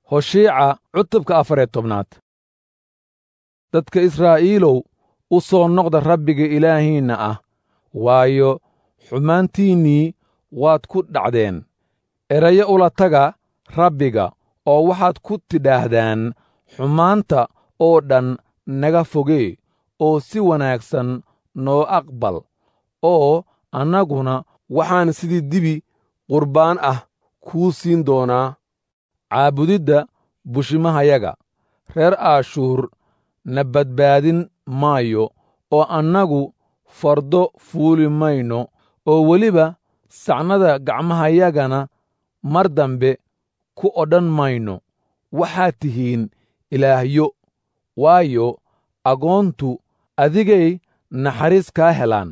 hoshiica cutubka afariyo tobnaad dadka israa'iilow u soo noqda rabbiga ilaahiinna ah waayo xumaantiinnii waad ku dhacdeen erayo ula taga rabbiga oo waxaad ku tidhaahdaan xumaanta oo dhan naga fogee oo si wanaagsan noo aqbal oo annaguna waxaan sidii dibi qurbaan ah kuu siin doonaa caabudidda bushimahayaga reer aashuur na badbaadin maayo oo annagu fardo fuuli mayno oo weliba sacnada gacmahayagana mar dambe ku odhan mayno waxaad tihiin ilaahyo waayo agoontu adigay naxariis kaa helaan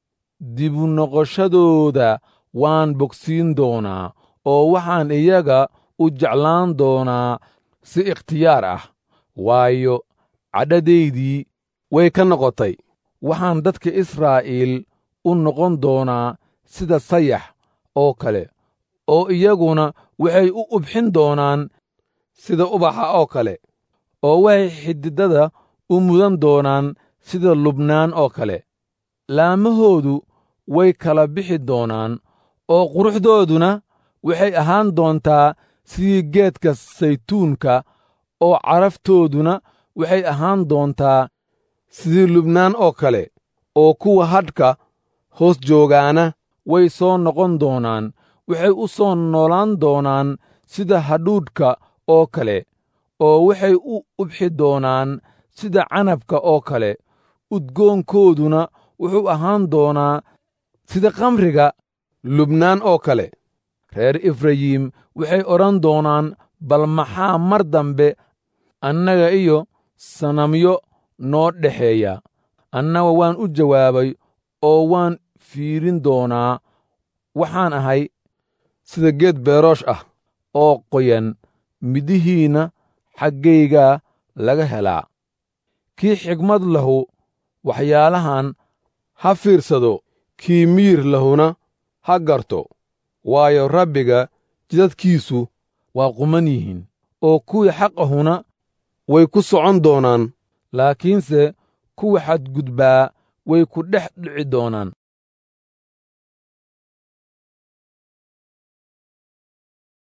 dibu noqoshadooda waan bogsiin doonaa oo waxaan iyaga u jeclaan doonaa si ikhtiyaar ah waayo cadhadaydii way ka noqotay waxaan dadka israa'iil u noqon doonaa sida sayax oo kale oo iyaguna waxay u ubxin doonaan sida ubaxa oo kale oo waxay xididada u mudan doonaan sida lubnaan oo kale laamahoodu way kala bixi doonaan oo quruxdooduna waxay ahaan doontaa sidii geedka saytuunka oo caraftooduna waxay ahaan doontaa sidii lubnaan oo kale oo kuwa hadhka hoos joogaana way soo noqon doonaan waxay u soo noolaan doonaan sida hadhuudhka oo kale oo waxay u ubxi doonaan sida canabka oo kale udgoonkooduna wuxuu ahaan doonaa sida khamriga lubnaan oo kale reer efrayim waxay odhan doonaan bal maxaa mar dambe annaga iyo sanamyo noo dhexeeya annaga waan u jawaabay oo waan fiirin doonaa waxaan ahay sida geed beeroosh ah oo qoyan midihiinna xaggaygaa laga helaa kii xigmad lahu waxyaalahan ha fiirsado kii miyir lahuna ha garto waayo rabbiga jidadkiisu waa quman yihiin oo kuwii xaqahuna way ku socon doonaan laakiinse kuwa xadgudbaa way ku dhex dhici doonaan